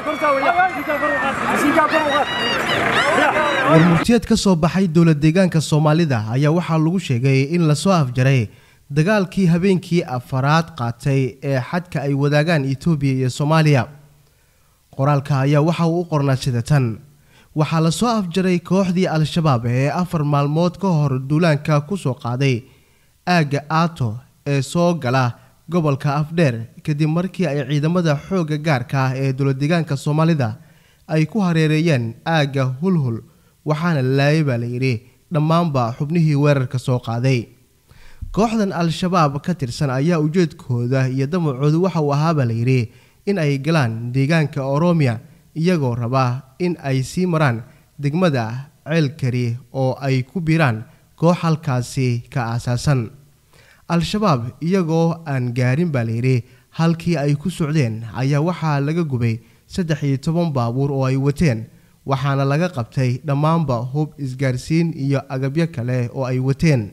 warmurtiyeed ka soo baxay dowlad deegaanka soomaalida ayaa waxaa lagu sheegay in lasoo afjaray dagaalkii habeenkii afaraad qaatay ee xadka ay wadaagaan etoobiya iyo soomaaliya qoraalka ayaa waxa uu u qornaa sida tan waxaa lasoo afjaray kooxdii al-shabaab ee afar maalmood ka hor duulaanka kusoo qaaday aagga aato ee soo gala gobolka afdheer kadib markii ay ciidamada xoogga gaarka ah ee dowladdeegaanka soomaalida ay ku hareereeyeen aagga hulhul waxaana laayay baa layidhi dhammaanba xubnihii weerarka soo qaaday kooxdan al-shabaab ka tirsan ayaa ujeedkooda iyo damacoodu waxa uu ahaabaa layidhi in ay galaan deegaanka oroomiya iyagoo raba in ay sii maraan degmada ceelkari oo ay ku biiraan koox halkaasi ka aasaasan al-shabaab iyagoo aan gaarin baa layidhi halkii ay ku socdeen ayaa waxaa laga gubay saddex iyo toban baabuur oo ay wateen waxaana laga qabtay dhammaanba hub isgaarsiin iyo agabyo kale oo ay wateen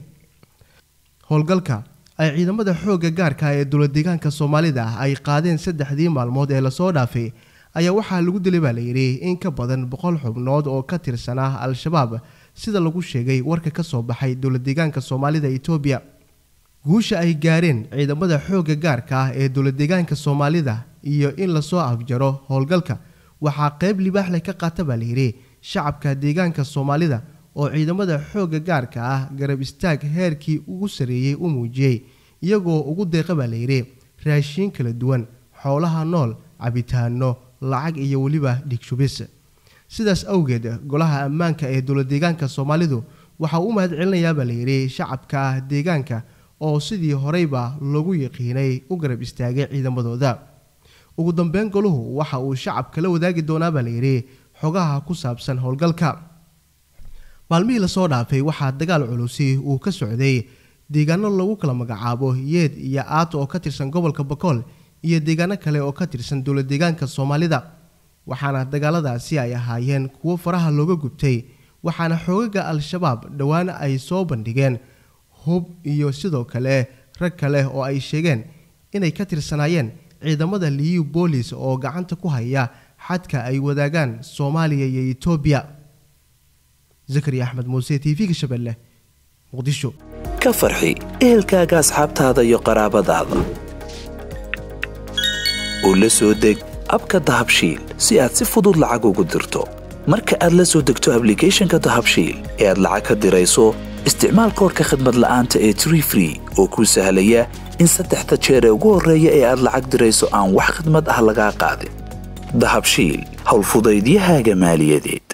howlgalka ay ciidamada xoogga gaarka ee dowladdeegaanka soomaalida ay qaadeen saddexdii maalmood ee lasoo dhaafay ayaa waxaa lagu dilay baa layidhi in ka badan boqol xubnood oo ka tirsanaa al-shabaab sida lagu sheegay warka ka soo baxay dowladdeegaanka soomaalida etoobiya guusha ay gaareen ciidamada xoogga gaarka ah ee dowladdeegaanka soomaalida iyo in lasoo afjaro howlgalka waxaa qeyb libaax leh ka qaata baa layidhi shacabka deegaanka soomaalida oo ciidamada xoogga gaarka ah garab istaag heerkii ugu sarreeyey u muujiyey iyagoo ugu deeqa baa layidhi raashiin kala duwan xoolaha nool cabitaano lacag iyo weliba dhigshubis sidaas awgeed golaha ammaanka ee dowladdeegaanka soomaalidu waxaa u mahad celinayaa baa layidhi shacabka deegaanka oo sidii horeyba lagu yaqiinay u garab istaagay ciidamadooda ugu dambeyn goluhu waxa uu shacabka la wadaagi doonaa baa layidhi xogaha ku saabsan howlgalka maalmihii lasoo dhaafay waxaa dagaal culusi uu ka socday deegaano lagu kala magacaabo yeed iyo aato oo ka tirsan gobolka bakool iyo deegaano kale oo ka tirsan dowlad deegaanka soomaalida waxaana dagaaladaasi ay ahaayeen kuwo faraha looga gubtay waxaana xoogaga al-shabaab dhowaan ay soo bandhigeen hub iyo sidoo kale rag kale oo ay sheegeen inay ka tirsanaayeen ciidamada liyu boolis oo gacanta ku haya xadka ay wadaagaan soomaaliya iyo etoobiya zakariya axmed muuse t v-ga shabeelle muqdisho ka farxi ehelkaaga asxaabtaada iyo qaraabadaada oo la soo deg abka dahabshiil si aad si fudud lacag ugu dirto marka aad la soo degto ablicathonka dahabshiil ee aad lacag ka dirayso isticmaal koorka khadmad la'aanta ee tree free oo kuu sahlaya in saddexda jeer ee ugu horreeya ee aad lacag dirayso aan wax khadmad ah lagaa qaadin dahabshiil howlfudaydiyahaaga maaliyadeed